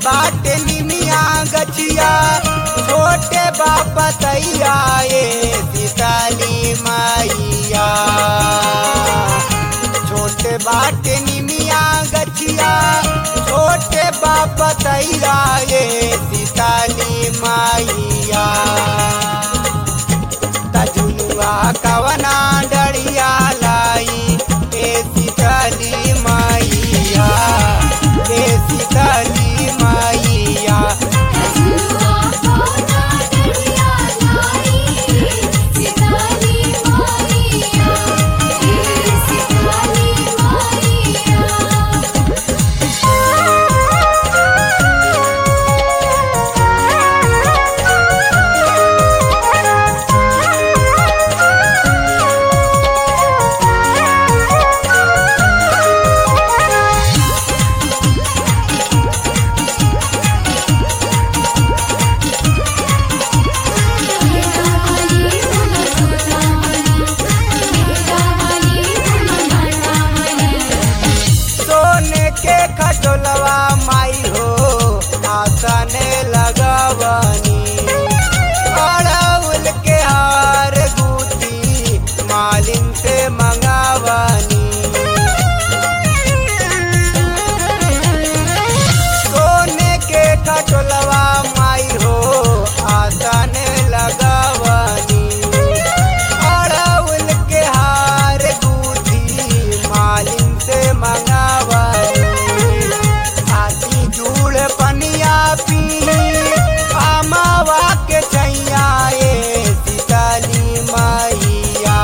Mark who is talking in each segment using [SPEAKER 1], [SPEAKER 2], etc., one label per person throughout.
[SPEAKER 1] बाटे निमिया गछिया छोटे बाप तैया ये सीताली मैया छोटे बाटे निमिया गछिया छोटे बाप तैया ये सीताली मैया तजुआ कवना डरिया लाई ए सीताली मैया ए सीताली मैया
[SPEAKER 2] झुलुआ कोना डरिया लाई सीताली मैया हे सीताली मैया मेरा वाली मुना छोटा वाली मेरा वाली मुना घाटा वाली
[SPEAKER 1] सोने के खटोलवा माई हो आसने लगवनी अड़उल के हार गुती मालिन से मंगावनी सोने के खटोलवा माई हो आसने लगवनी अड़उल के हार गुथी मालिन से मंगावनी आती जूड़ पनिया पी अमावा के छैया ए सीताली मैया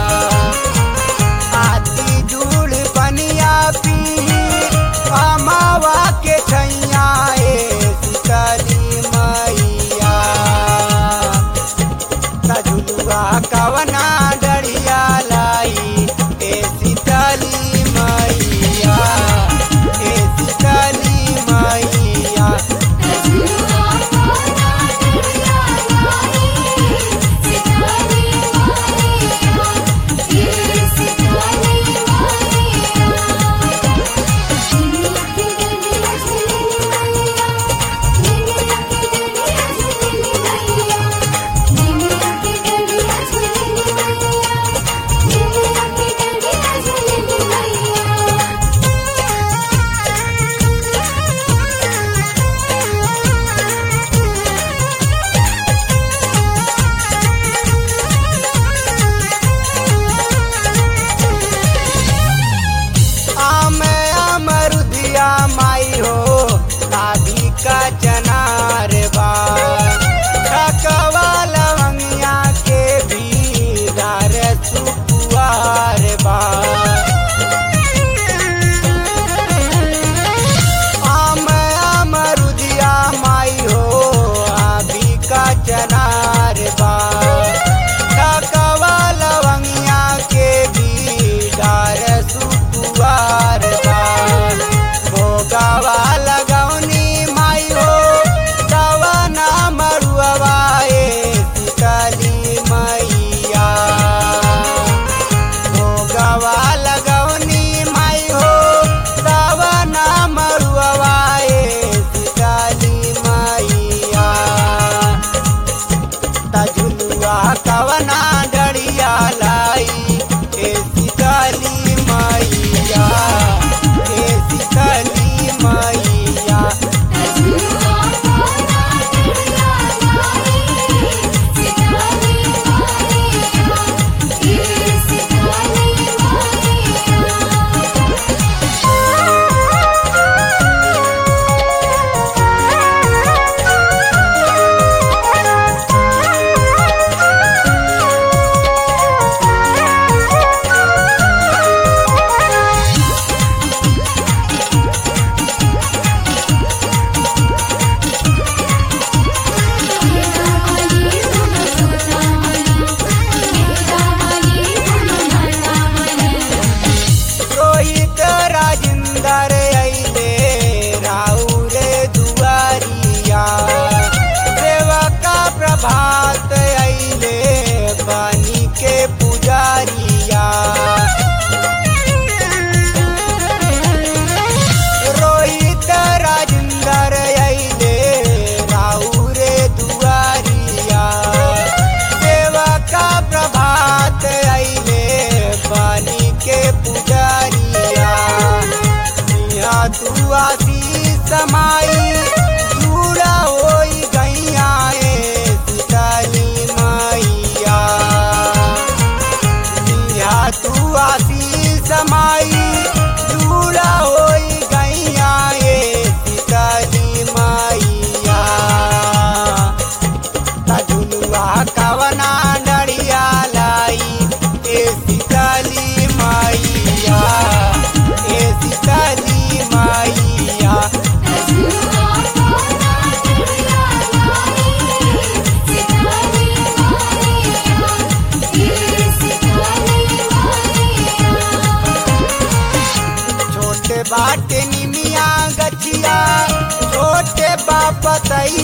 [SPEAKER 1] आती जूड़ पनिया पी अमावा के छैया ए सीताली मैया तजुलुआ कवना डरिया लाई ए सीताली मैया ए सीताली मैया
[SPEAKER 2] झुलुआ कोना डरिया लाई सीताली मैया हे सीताली मैया दुनिया की डरिया झुलनी मैया दुनिया की डरिया झुलनी मैया दुनिया की डरिया झुलनी मैया दुनिया की डरिया झुलनी मैया
[SPEAKER 1] आम अमरुदिया माई हो आधी का चनार बा ठकवा लवंगिया के भी दार सुपुआर बा आम अमरुदिया माई हो आधी का चनार बा ठकवा लवंगिया के भी डार सुपुआर बा भोगावा लगौनी माई हो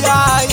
[SPEAKER 1] मैया